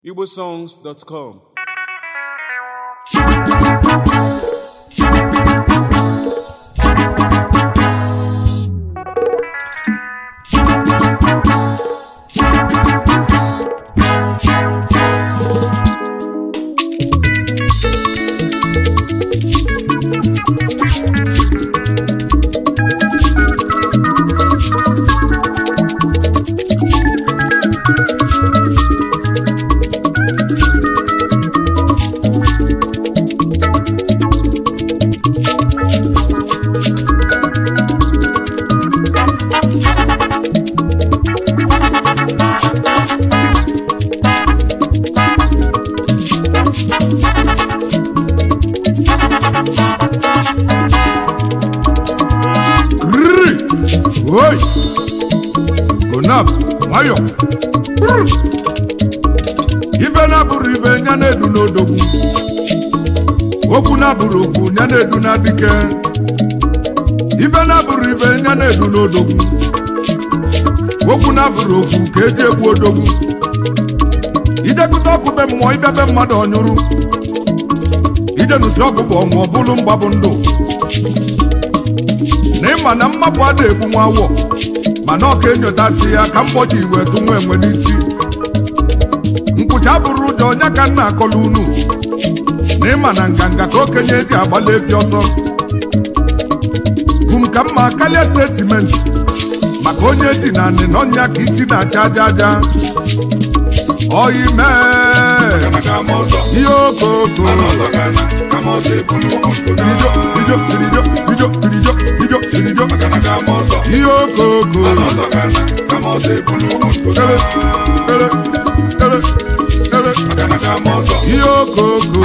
igbosongs.com Rrrr! Oi! Gonab, nwayọ. Brr! Ife na-abụrụ ife nya na-edu n'odogwu. Okwu na-abụrụ okwu nya na-edu na dike. Ife na-abụrụ ife nya na-edu n'odogwu. Okwu na-abụrụ okwu ka eji egbu odogwu. Ijekụta ọkụ be mmụọ ịbịa be mmadụ ọnyụrụ. Ijenusi ọgụ bụ ọnwụ ọ bụrụ mgbabụ ndụ. na ịma na mmapụ a na-egbu nwa awọ mana ọ ka enyotasị ya ka mgbọji iwe tụ nwa enwe n'isi nkwụcha bụrụ ụjọ onye ka nna akọla unu na ịma na nganga ka okenye eji agbala efi ọsọ bụ m ka mma karịa stetimenti maka onye ji na anị na ọnya ka isi na-acha aja aja oyi mee ihe okoko irijo irijo irijo irijo irijo irijo irijo ihe okoko ele ele ele ele ihe okoko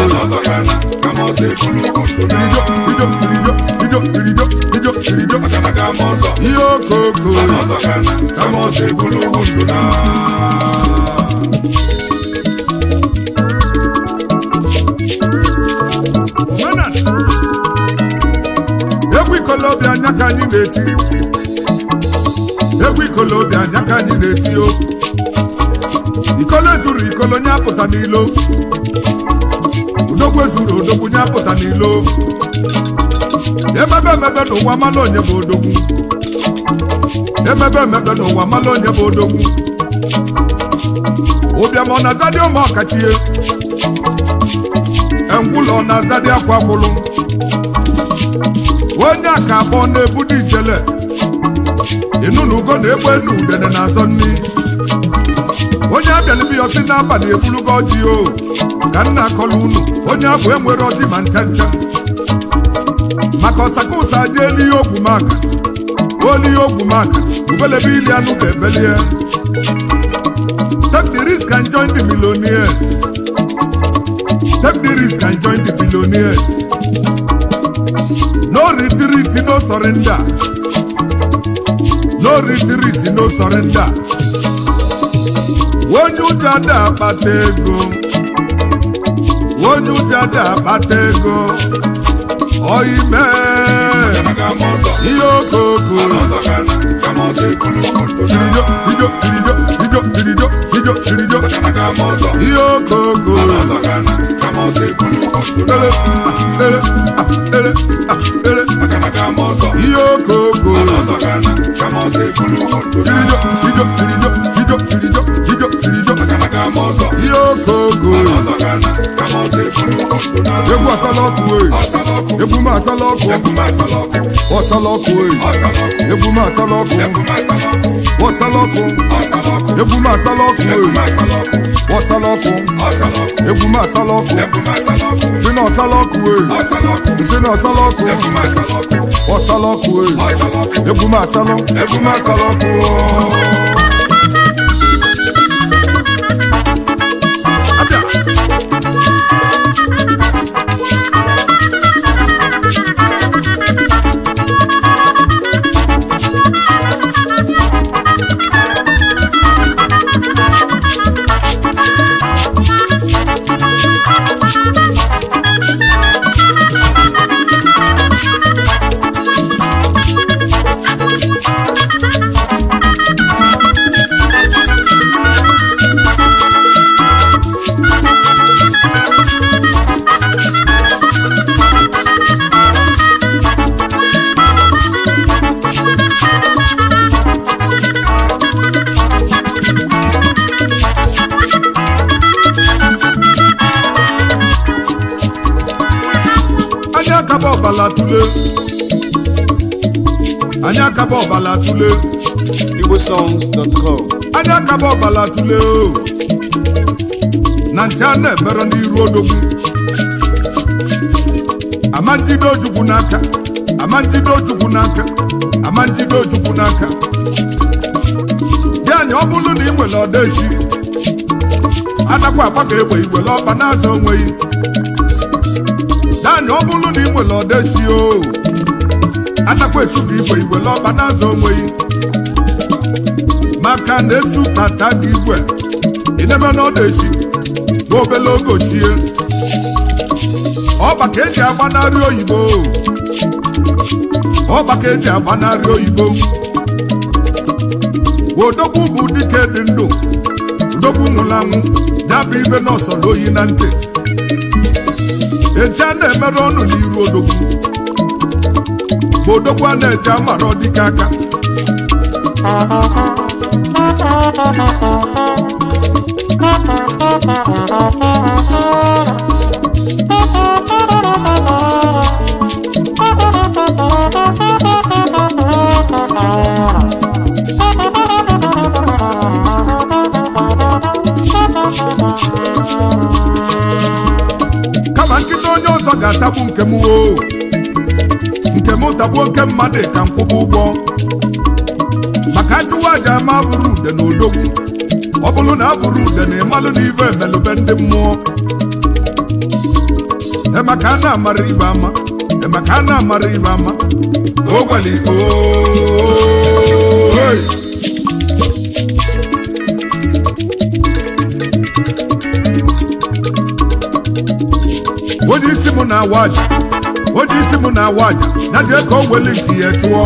irijo irijo irijo irijo irijo irijo irijo ihe okoko Omenala. egwu ikolobịa anya ka anyị na-eti egwu ikolobịa anya ka anyị na-eti o ikolo zuru ikolo nye apụta n'ilo odogwu ezuru odogwu nye apụta n'ilo emebe emebe n'ụwa mala onye bụ odogwu emebe emebe n'ụwa mala onye bụ odogwu ụbịam ọ na-azadị ụmụ ọkachie engwụlọ ọ na-azadị akwa gwụlụ onye a ka akpọ na-ebudo ijele ịnụ na ugo na-egbe enu udene na-azọ nni onye abịalibi ya si n'abalị ebulugo ọjị o ka nna akọla unu onye abụ enwere ọjị ma ncha ncha maka ọsaka ụsa je eli ihe ogwu maka oli ihe ogwu maka ubelebe ili anụ ga-ebelie take the risk and join the millionaires take the risk and join the billionaires no retreat no surrender no retreat no surrender onye ụjọ ada akpata ego onye ụjọ ada akpata ego oime ihe okoko irijo irijo irijo irijo irijo irijo irijo ihe okoko ele ah, ele ah, ele ah, ele ihe okoko irijo irijo irijo irijo irijo irijo irijo ihe okoko egwu asala ọkụ e egwu m asala ọkụ ọsala ọkụ e egwu m asala ọkụ ọsala ọkụ egwu m asala ọkụ e ọsala ọkụ egwu m asala ọkụ si na ọsala ọkụ e si na ọsala ọkụ ọsala ọkụ e egwu m asala egwu m asala ọkụ abịa ọbala tule anyị akaba ọbala tule igbosongs.com anyị akaba ọbala tule o na nche a na-emere n'iru odogwu ama njide ojukwu n'aka ama njide ojukwu n'aka ama njide ojukwu n'aka ya na ọ bụrụ na ị nwere ọdaechi anakwa agba ka egbe iwere ọkpa na-azụ onweghị naanị ọ bụrụ na ị nwere ọdaechi o anakwa esu ka igwe iwere ọkpa na-azụ onweghị maka na esu tata gị igwe ịneme na ọdaechi na obele oge ochie ọba ka eji agbanarị oyibo ọba ka eji agbanarị oyibo odogwu bụ dike dị ndụ odogwu nwụrụ anwụ ya bụ ibe n'ọsọrọ oyi na ntị eji a na-emerụ ọnụ n'iru odogwu bụ odogwu a na-eji amara ọdike aka kama nkịta onye ọzọ ga-atagbu nke m o nke m tagbuo nke mmadụ ka m kwụba ụgwọ maka ajụwa aja ama bụrụ ude na odogwu ọ bụrụ na abụrụ ude na ịmalụ na ive emelụbe ndị mmụọ emaka a na-amara ibe ama emaka a na-amara ibe ama ogweli ooo onye isi m na-awa aja onye isi m na-awa aja ya jee ka o weli nke ya chụọ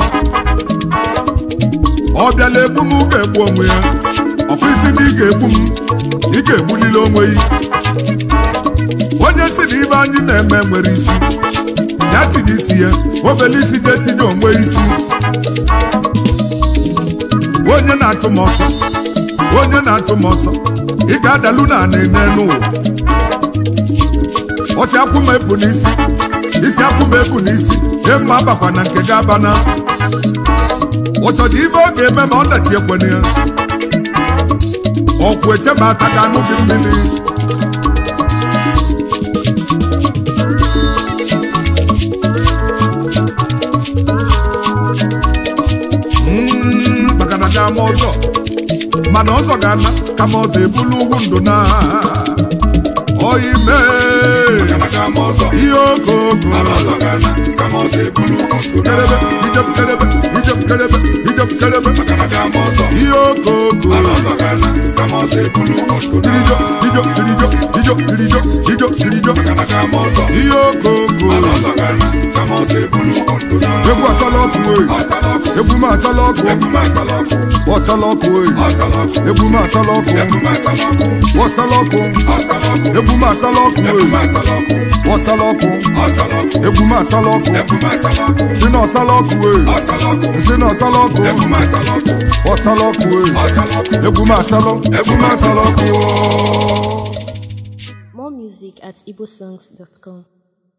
ọ bịala egbu m ga-egbu onwe ya ọkwa isi na ị ga-egbu m ị ga-egbulili onwe ya onye si na ibe anyị na-eme nwere isi ya tinye isi ya obele isi ga-etinye onwe isi onye na-achụ m ọsọ onye na-achụ m ọsọ ị ga-adalu na anị n'ụwa ọsị akwụ m ebu n'isi isi akwụ m ebu n'isi ihe mma abakwa na nke ga-abana ụchọdụ ibe ọ ga-eme ma ọ dachi ekwene ya ọkwụ eche ma ata ga anụ gị mmiri Mm, bakara ga ama ọzọ mana ọzọ ga-ana kama ọzọ ebulu ugwu ndụ na oyi mee ihe okooko kerebe ijem kerebe ijem kerebe ijem kerebe ihe okooko kirijo ijo kirijo ijo kirijo ijo kirijo ihe okooko egwu asala ọkụ oyi egwu m asala ọkụ ọsala ọkụ oyi egwu m asala ọkụ ọsala ọkụ egwu m asala ọkụ oyi ọsala ọkụ egwu m asala ọkụ si na ọsala ọkụ oyi si na ọsala ọkụ ọsala ọkụ oyi egwu m asala egwu m asala ọkụ oyi More music at igbosongs.com.